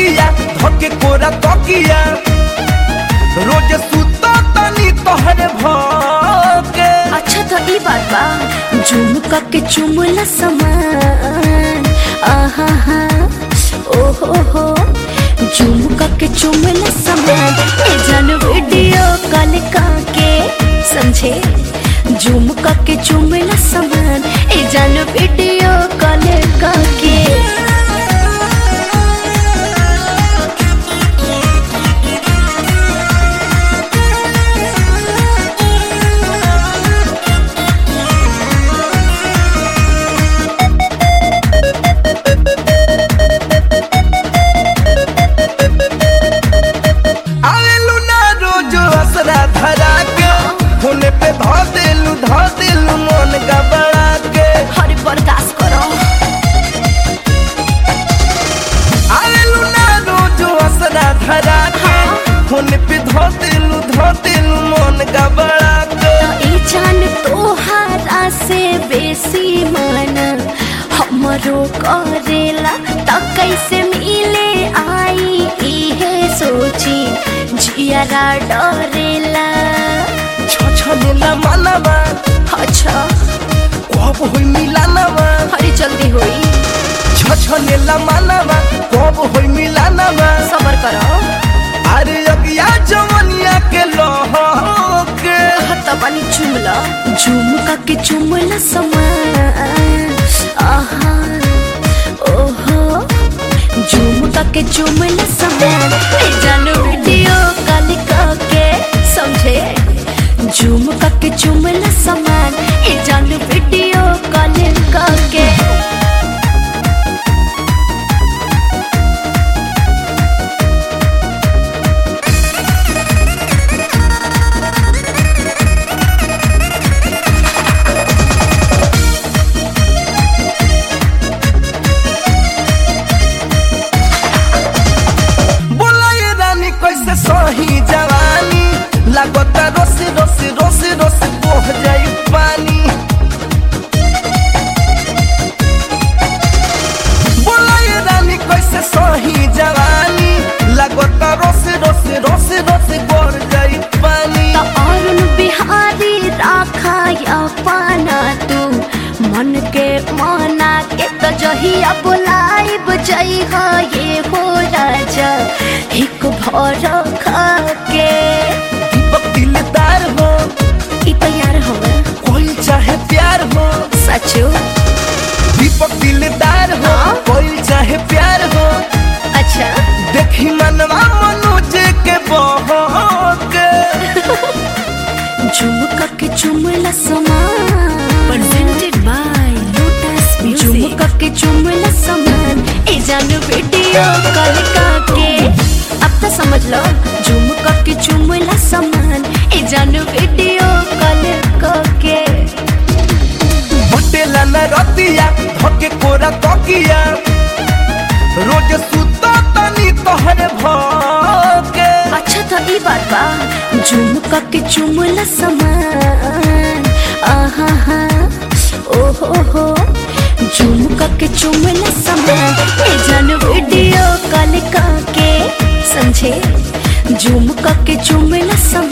रतिया धके कोरा तकिया रोज सुता तनी तोहरे भके अच्छा तो ई बात बा झुमका के चुमला समान आहा हा ओ हो हो झुमका के चुमला समान ए जन वीडियो कॉल के समझे झुमका के चुमला समान ए जन वीडियो कॉल के आवेलू ना रोज असरा धरा के होने पे धो देलू धो देलू मन गबड़ा के हर बर्दाश्त करो आवेलू ना रोज असरा धरा के होने पे धो देलू धो देलू मन गबड़ा के तो ई जान तोहारा से बेसी मन हमरो करेला त कैसे मिले आई इहे सोची जियारा डरेला छछनेला मनवा अच्छा कब होई मिलानवा हरी जल्दी होई छछनेला मनवा कब होई मिलानवा सबर करो अरे अगिया जवनिया के लहके हत बनी चुमला झुमका के चुमला समान आहा ओहो झुमका के चुमला समान ए जानो वीडियो कॉल के समझे झुमका के चुमला समान ए जानो वीडियो कॉल के बोला ये रानी कैसे सही जवानी लागता रोस रोस रोस रोस बोह जाई पानी बोला ये रानी कैसे सही जवानी लागता रोस रोस रोस रोस बोह जाई पानी त अरुण बिहारी राखा या पाना तू मन के मना के तो जहिया बुलाई बजई हा ये हो राजा हिक भर खा के दीपक दिलदार हो ई तैयार हो कोई चाहे प्यार हो सचो दीपक दिलदार हो हाँ। कोई चाहे प्यार हो अच्छा देखी मनवा मनोज के बहके झुमका के चुमला समान presented by Lotus Music. झुमका के चुमला समान ए जान वीडियो कॉल के अब तो समझ लो झुमका के चुमला समान ए जान वीडियो कॉल के बटेला न रतिया धके कोरा तकिया रोज सुता तनी तोहरे भके अच्छा तो ई बात बा झुमका के चुमला समान आहा हा ओ हो हो झुमका के चुमला समान ए जान वीडियो कॉल के समझे झुमका के चुमला समान